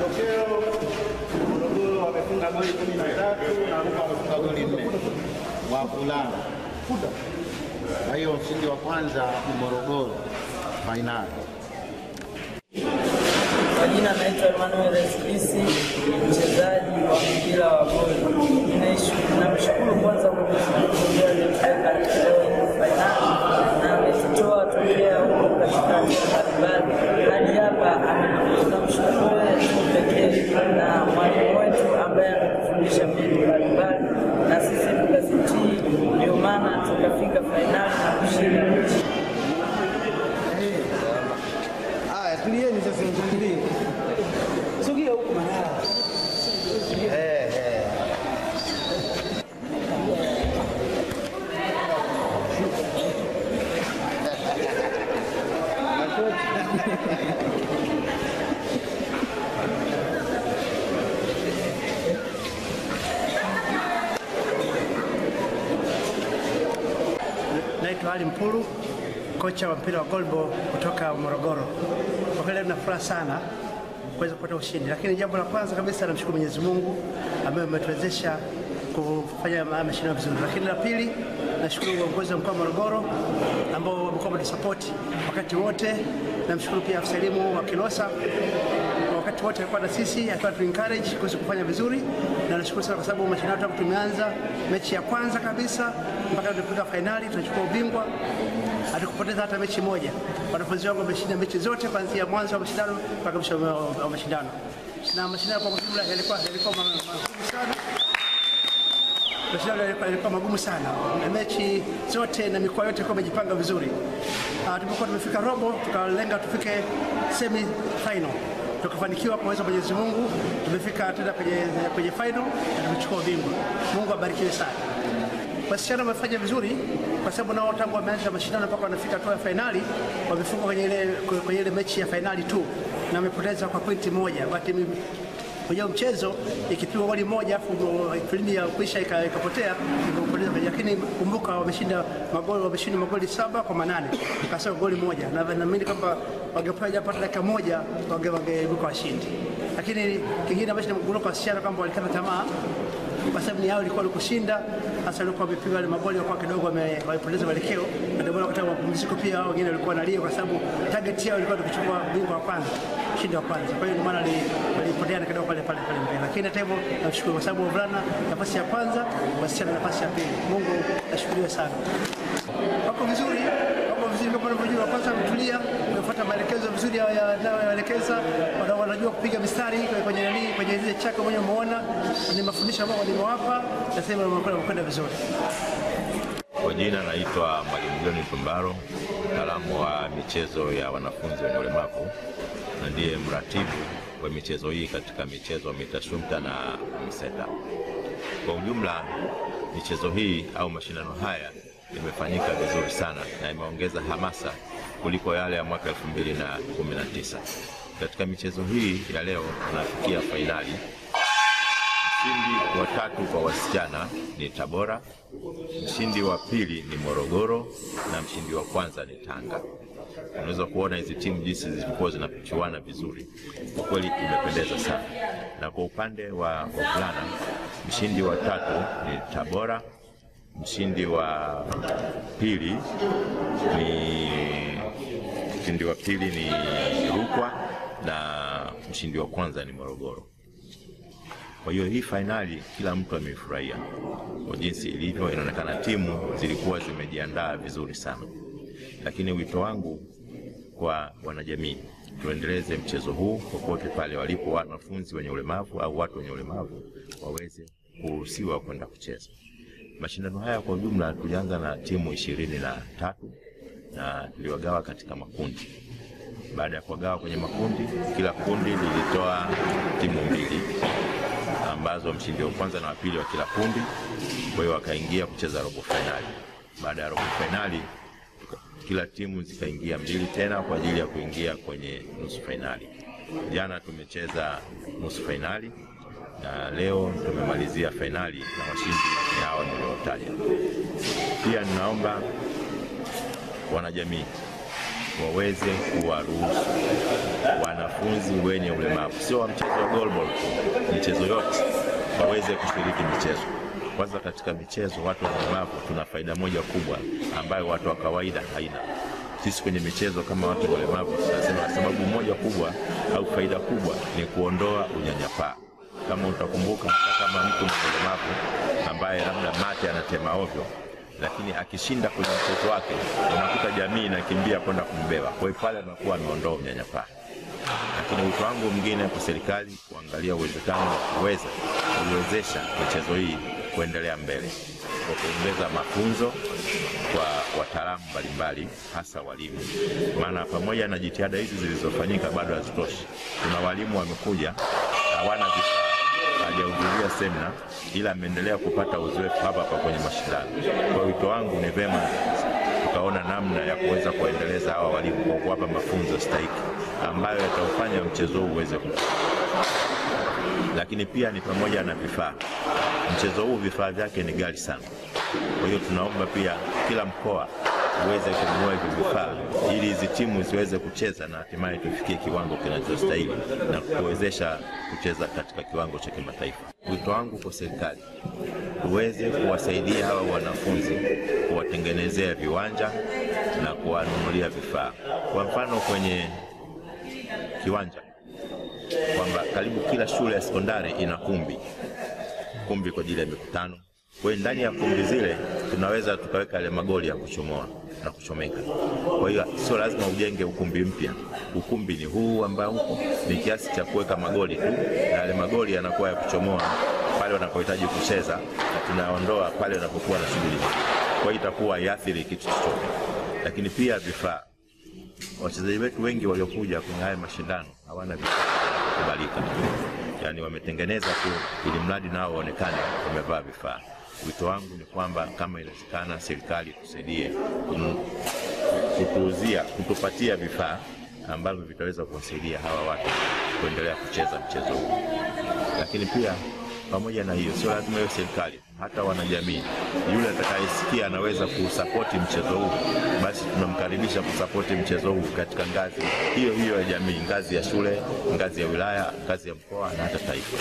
matokeo Morogoro wamefunga goli kumi na tatu na Rukwa wamefunga goli nne wavulana. Kwa hiyo mshindi wa kwanza ni Morogoro fainali. Kwa jina naitwa Emmanuel Esbisi, mchezaji wa mpira wa goli. Ninaish- Namshukuru kwanza Mwenyezi Mungu ndiye aliyetupeleka leo hii fainali na ametutoa tokea huko katika hatua mbalimbali hadi hapa. ame- Tunamshukuru yeye tu pekee na mwalimu wetu ambaye ametufundisha mbinu mbalimbali na sisi tukazitii, ndio maana tukafika fainali na kushinda mechi. Haya, tulieni sasa, tulie. Sogea huko Manara. Eh, eh. Naitwa Ali Mpulu, kocha wa mpira wa golbo kutoka Morogoro. Kwa kweli nina furaha sana kuweza kupata ushindi, lakini jambo la kwanza kabisa namshukuru Mwenyezi Mungu ambaye ametuwezesha kufanya haya mashindano vizuri, lakini la pili nashukuru uongozi wa mkoa wa Morogoro ambao wamekuwa wametusapoti wakati wote. Namshukuru pia afisa elimu wa Kilosa kwa wakati wote alikuwa na sisi, alikuwa tu encourage kuweza kufanya vizuri, na nashukuru sana kwa sababu mashindano tangu tumeanza mechi ya kwanza kabisa mpaka tunafika fainali tunachukua ubingwa, hatukupoteza hata mechi moja. Wanafunzi wangu wameshinda mechi zote kuanzia mwanzo wa mashindano mpaka mwisho wa wa mashindano, na mashindano kwa ujumla yalikuwa yalikuwa ma- magumu sana mashindano yalikuwa yalikuwa magumu sana, na mechi zote na mikoa yote ilikuwa imejipanga vizuri. Uh, tulipokuwa tumefika robo, tukalenga tufike semi final, tukafanikiwa kwa uwezo wa Mwenyezi Mungu, tumefika tena kwenye, kwenye final na tumechukua ubingwa. Mungu abarikiwe sana. Wasichana wamefanya vizuri kwa sababu nao tangu wameanza mashindano mpaka wanafika hatua ya fainali wamefungwa kwenye ile kwenye ile mechi ya fainali tu na wamepoteza kwa pointi moja. Wakati mimi- kwenye huo mchezo ikipigwa goli moja afu filimbi ya kuisha ika- ikapotea ikapoteza kwenye, lakini kumbuka wameshinda magoli wameshinda magoli saba kwa manane kasoro goli moja, na naamini kwamba wangepewa japata dakika moja wange- wangeibuka washindi. Lakini kingine ambacho nimegundua kwa wasichana kwamba walikata tamaa kwa sababu ni yao ilikuwa ni kushinda, hasa walikuwa wamepiga wale magoli walikuwa kidogo wame- wamepoteza mwelekeo, na ndio maana wakati wa mapumziko pia wengine walikuwa wanalia kwa sababu target yao ilikuwa ni kuchukua ubingwa wa kwanza, ushindi wa kwanza. Kwa hiyo ndio maana wali- walipoteana kidogo pale pale pale mbele, lakini hata hivyo namshukuru kwa sababu wavulana nafasi ya kwanza, wasichana nafasi ya pili. Mungu ashukuriwe sana. Wako vizuri, wako vizuri kama unavyojua. Kwanza wametulia, wamefuata maelekezo vizuri ya- ya- yanayoelekeza, wana- wanajua kupiga mistari kwenye- kwenye nani, kwenye zile chaka mwenyewe umeona, ni mafundisho ambayo walimewapa, na sasa hivi wamekwenda wamekwenda vizuri. Kwa jina naitwa Mwalimu John Tumbaro, mtaalamu wa michezo ya wanafunzi wenye ulemavu na ndiye mratibu wa michezo hii katika michezo MITASHUMTA na MISETA. Kwa ujumla, michezo hii au mashindano haya imefanyika vizuri sana na imeongeza hamasa kuliko yale ya mwaka 2019. Katika michezo hii ya leo tunafikia fainali. Mshindi wa tatu kwa wasichana ni Tabora, mshindi wa pili ni Morogoro na mshindi wa kwanza ni Tanga. Unaweza kuona hizi timu jinsi zilikuwa zinachuana vizuri, kwa kweli imependeza sana. Na kwa upande wa wavulana, mshindi wa tatu ni Tabora, mshindi wa pili ni mshindi wa pili ni Rukwa na mshindi wa kwanza ni Morogoro. Kwa hiyo hii fainali kila mtu ameifurahia kwa jinsi ilivyo. Inaonekana timu zilikuwa zimejiandaa vizuri sana, lakini wito wangu kwa wanajamii, tuendeleze mchezo huu popote pale walipo wanafunzi wenye ulemavu au watu wenye ulemavu waweze kuruhusiwa kwenda kucheza mashindano haya. Kwa ujumla tulianza na timu ishirini na tatu na tuliwagawa katika makundi. Baada ya kuwagawa kwenye makundi, kila kundi lilitoa timu mbili ambazo mshindi wa kwanza na wa pili wa kila kundi, kwa hiyo wakaingia kucheza robo fainali. Baada ya robo fainali, kila timu zikaingia mbili tena kwa ajili ya kuingia kwenye nusu fainali. Jana tumecheza nusu fainali na leo tumemalizia fainali na washindi ni hawa niliotaja. Pia ninaomba wanajamii waweze kuwaruhusu wana wanafunzi wenye ulemavu, sio wa mchezo wa goalball tu, michezo yote waweze kushiriki michezo. Kwanza katika michezo, watu wenye ulemavu tuna faida moja kubwa ambayo watu wa kawaida haina. Sisi kwenye michezo kama watu wenye ulemavu tunasema sababu moja kubwa au faida kubwa ni kuondoa unyanyapaa. Kama utakumbuka, hata kama mtu mwenye ulemavu ambaye labda mate anatema ovyo lakini akishinda kwenye mchezo wake unakuta jamii inakimbia kwenda kumbeba. Kwa hiyo pale anakuwa ameondoa unyanyapaa. Lakini wito wangu mwingine kwa serikali kuangalia uwezekano wa kuweza kuiwezesha michezo hii kuendelea mbele kwa kuongeza mafunzo kwa wataalamu mbalimbali, hasa walimu, maana pamoja na jitihada hizi zilizofanyika bado hazitoshi. Kuna walimu wamekuja hawana vifaa hajahudhuria semina ila ameendelea kupata uzoefu hapa hapa kwenye mashindano. Kwa wito wangu ni vema tukaona namna ya kuweza kuwaendeleza hawa walimu kwa kuwapa mafunzo stahiki ambayo yataufanya mchezo huu uweze kukua. Lakini pia ni pamoja na vifaa. Mchezo huu vifaa vyake ni ghali sana, kwa hiyo tunaomba pia kila mkoa uweze kununua hivi vifaa ili hizi timu ziweze kucheza na hatimaye tufikie kiwango kinachostahili na kuwezesha kucheza katika kiwango cha kimataifa. Wito wangu kwa serikali tuweze kuwasaidia hawa wanafunzi, kuwatengenezea viwanja na kuwanunulia vifaa. Kwa mfano kwenye kiwanja kwamba karibu kila shule ya sekondari ina kumbi kumbi kwa ajili ya mikutano. Kwa hiyo ndani ya kumbi zile tunaweza tukaweka yale magoli ya kuchomoa na kuchomeka. Kwa hiyo sio lazima ujenge ukumbi mpya. Ukumbi ni huu ambao uko ni kiasi cha kuweka magoli tu, na yale magoli yanakuwa ya kuchomoa pale wanapohitaji kucheza, na tunaondoa pale wanapokuwa na shughuli. Kwa hiyo itakuwa haiathiri kitu chochote, lakini pia vifaa. Wachezaji wetu wengi waliokuja kwenye haya mashindano hawana vifaa kubalika, yaani wametengeneza tu ili mradi nao waonekane wamevaa vifaa. Wito wangu ni kwamba kama inawezekana, serikali tusaidie kum- kutuuzia, kutupatia vifaa ambavyo vitaweza kuwasaidia hawa watu kuendelea kucheza mchezo huu. Lakini pia pamoja na hiyo, sio lazima iwe serikali, hata wanajamii, yule atakayesikia anaweza kusapoti mchezo huu, basi tunamkaribisha kusapoti mchezo huu katika ngazi hiyo hiyo ya jamii, ngazi ya shule, ngazi ya wilaya, ngazi ya mkoa na hata taifa.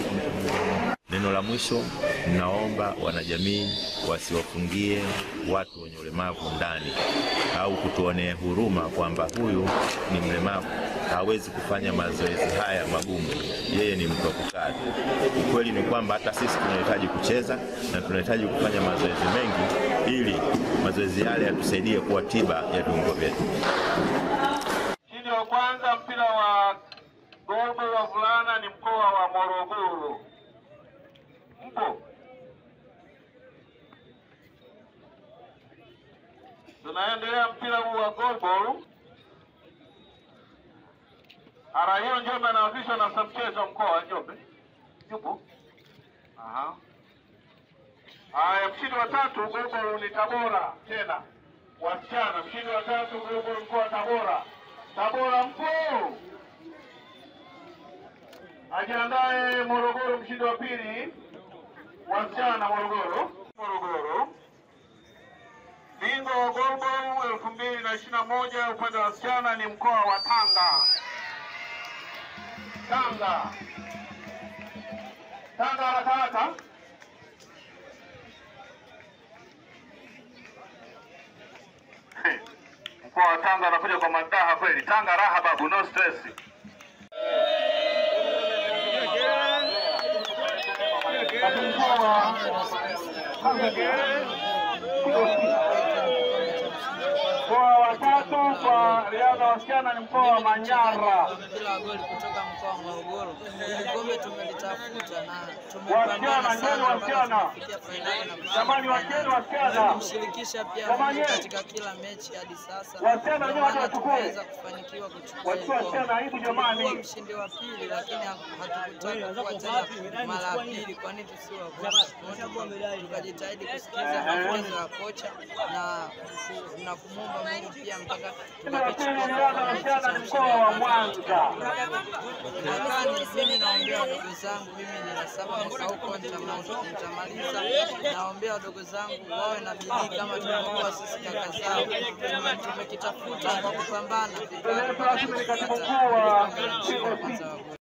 Neno la mwisho, ninaomba wanajamii wasiwafungie watu wenye ulemavu ndani au kutuonea huruma kwamba huyu ni mlemavu hawezi kufanya mazoezi haya magumu, yeye ni mtu wa kukaa tu. Ukweli ni kwamba hata sisi tunahitaji kucheza na tunahitaji kufanya mazoezi mengi, ili mazoezi yale yatusaidie kuwa tiba ya viungo vyetu. Mshindi wa kwanza mpira wa gogo wa vulana ni mkoa wa Morogoro. Mpo? Tunaendelea mpira huu wa goalball. Ara hiyo Njombe anaanzishwa na afisa mchezo wa mkoa wa Njombe. Yupo? Aha. Haya, mshindi wa tatu goalball ni Tabora tena. Wasichana, mshindi wa tatu goalball mkoa wa Tabora. Tabora mpo? Ajiandae Morogoro, mshindi wa pili wasichana Morogoro. Morogoro. Bingwa wa goalball elfu mbili na ishirini na moja upande wa wasichana ni mkoa wa Tanga. Tanga. Tanga haraka haraka. Hey, Mkoa wa Tanga anakuja kwa madaha kweli. Tanga raha babu, no stress. Mkoa wa tatu kwa riadha wasichana ni mkoa wa Manyara. mpira wa goli kutoka mkoa wa Morogoro. Kombe tumelitafuta na Wasichana, tumepambana njoni sana mpaka wasichana. tumefikia fainali na kushika Jamani, fainali. wacheni wasichana. Kumshirikisha pia Jamani, Mungu katika kila mechi hadi sasa. Wasichana, Ndio njoni maana wachukue. tumeweza kufanikiwa kuchukua Wachukue hili wasichana, aibu kombe. jamani. Tulikuwa mshindi wa pili, lakini hatukutaka kuwa tena mara ya pili, kwani tusiwe wa kwanza. Tukajitahidi kusikiza mafunzo ya kocha na ku- na kumwomba Mungu pia mpaka Mshindi wa pili ni Riadha Mashana, ni mkoa wa Mwanza. mwakani. Mimi naombea wadogo zangu, mimi nina saba mwaka huko nitama- nitamaliza. Naombea wadogo zangu wawe na bidii kama tulivyokuwa sisi kaka zao. Tume- Tumekitafuta kwa kupambana Mbele yetu rasmi ni katibu mkuu wa Mshindi wa kwanza wa goli.